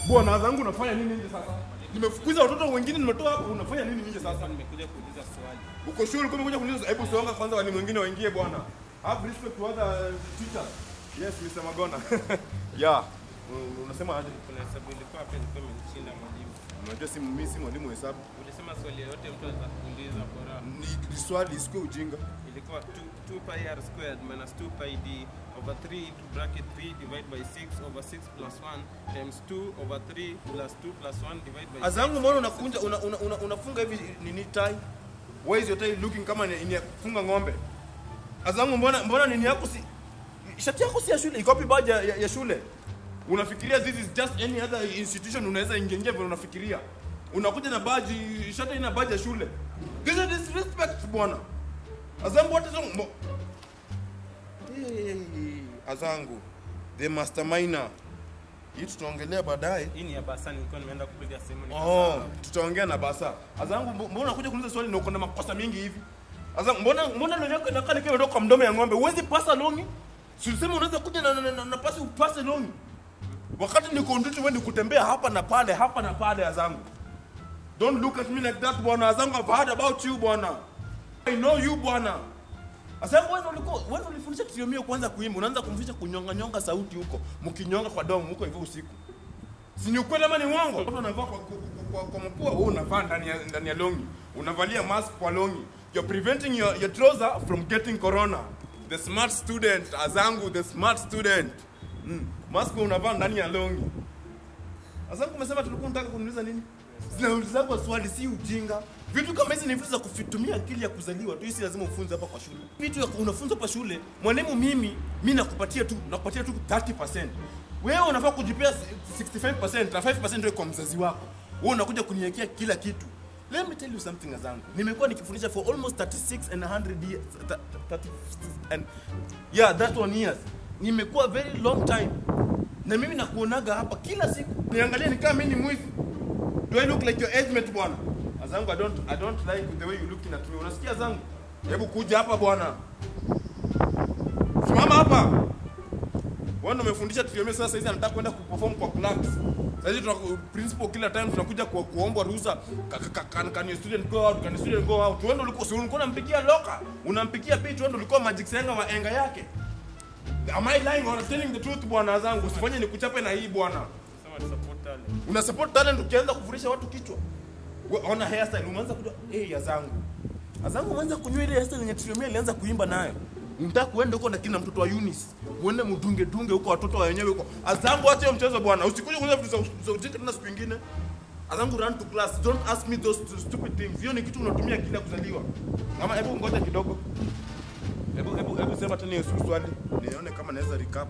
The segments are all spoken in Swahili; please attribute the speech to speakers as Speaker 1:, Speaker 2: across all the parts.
Speaker 1: Bwana zangu unafanya nini nje sasa? Nimefukuza watoto wengine nimetoa hapo unafanya nini nje sasa?
Speaker 2: Nimekuja kuuliza swali.
Speaker 1: Uko shule kama kuja kuniuliza hebu songa kwanza walimu wengine waingie bwana. Have respect to other teachers. Yes, Mr. Magona. yeah. Un- Unasema aje?
Speaker 2: Kuna hesabu ilikuwa hapa ilikuwa imenishinda mwalimu.
Speaker 1: Unajua si mimi si mwalimu wa hesabu.
Speaker 2: Ulisema swali yoyote mtu anaweza kuuliza bora.
Speaker 1: Ni ni swali isikuwe ujinga.
Speaker 2: Ilikuwa 2 2 pi r squared minus 2 pi d over 3 into bracket 3 divided by 6 over 6 plus 1 times 2 over 3 plus 2 plus 1 divided by
Speaker 1: Azangu mbona unakunja una, una, una, unafunga hivi nini tai? Why is your tie looking kama ni ni ya kufunga ng'ombe? Azangu mbona mbona nini yako si shati yako si ya shule, iko wapi baja ya, ya shule? Unafikiria this is just any other institution unaweza ingia ingia vile unafikiria. Unakuja na baji, shati ina baji ya shule. This is disrespect bwana. Azangu what is wrong? Mo- Hey, Azangu, the masterminder. Hii tutaongelea baadaye.
Speaker 2: Hii ni ya basa nilikuwa nimeenda kupiga simu
Speaker 1: Oh,
Speaker 2: nikasahau.
Speaker 1: tutaongea na basa. Azangu, mbo- mbona unakuja kuniuliza swali na uko na makosa mingi hivi? Azangu, mbona mbona leo yako inakaa nikiwa imetoka kwa mdomo ya ng'ombe? Huwezi pasa longi? Si ulisema unaweza kuja na, na, na, na pasi upase longi. Wakati niko ndutu wewe ni kutembea hapa na pale, hapa na pale Azangu. Don't look at me like that bwana. Azangu, I've heard about you bwana. I know you bwana. Azangu, wewe ulikuwa wewe ulifundisha Triomio kwanza kuimba, unaanza kumfundisha kunyonga nyonga sauti huko, mkinyonga kwa domo huko hivyo usiku. Si ni ukweli ama ni uongo? Watu wanavaa kwa, kwa, kwa, kwa mapua, wewe unavaa ndani ya ndani ya longi. Unavalia mask kwa longi. You're preventing your, your trouser from getting corona. The smart student, Azangu, the smart student. Mm. Mask unavaa ndani ya longi. Azangu umesema tulikuwa tunataka kuniuliza nini? Zinauliza kwa swali si ujinga. Vitu kama hizi ni vitu za kufitumia akili ya kuzaliwa tu, hii si lazima ufunze hapa kwa shule. Vitu ya unafunza hapa shule, mwalimu mimi, mimi nakupatia tu, nakupatia tu 30%. Wewe unafaa kujipea 65% na 5% ndio kwa mzazi wako. Wewe unakuja kuniwekea kila kitu. Let me tell you something Azangu. Nimekuwa nikifundisha for almost 36 and 100 years. th- th- 36 and yeah, that one years. Nimekuwa very long time. Na mimi nakuonaga hapa kila siku. Niangalie ni kama mimi ni mwizi. Do I look like your age mate bwana? Azangu, I don't, I don't like the way you looking at me. Unasikia Azangu? Hebu kuja hapa bwana. Simama hapa. Wewe ndio umefundisha Triomio sasa hizi anataka kwenda kuperform kwa class. Sasa hizi tuna principal kila time tunakuja ku, kuomba ruhusa. Ka- ka- ka- Can, can your student go out? Can your student go out? Wewe ndio ulikuwa si ulikuwa unampigia loka. Unampigia pitch wewe ndio ulikuwa magic senga wa enga yake. Am I lying or telling the truth bwana Azangu? Usifanye nikuchape na hii bwana.
Speaker 2: Sema tu support talent.
Speaker 1: Una support talent ukianza kufundisha watu kichwa. We- Ona hairstyle umeanza kujua eh hey, Azangu. Azangu umeanza kunywa ile hairstyle yenye Triomia alianza kuimba nayo. Unataka kuenda huko na kina mtoto wa Eunice. Muende mdunge dunge huko watoto wa wenyewe huko. Azangu acha hiyo mchezo bwana. Usikuje kuuliza vitu za- za ujinga tena siku nyingine. Azangu run to class. Don't ask me those stu- stupid things. Hiyo ni kitu unatumia kila kuzaliwa. Ama hebu ngoja kidogo. Hebu hebu hebu sema tena hiyo swali. Nione kama naweza recap.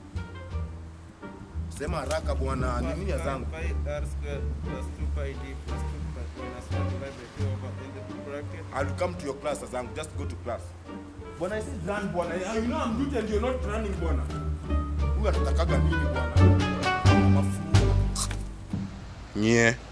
Speaker 1: Sema haraka bwana. Ni nini Azangu?
Speaker 2: Pi r squared plus 2 pi d plus 2 pi minus 1 divided by 2 over in the bracket.
Speaker 1: I'll come to your class Azangu. Just go to class. Bwana, I said run bwana. You know I'm duty and you're not running bwana. Huyu anatakaga nini bwana? Mafu. Nye.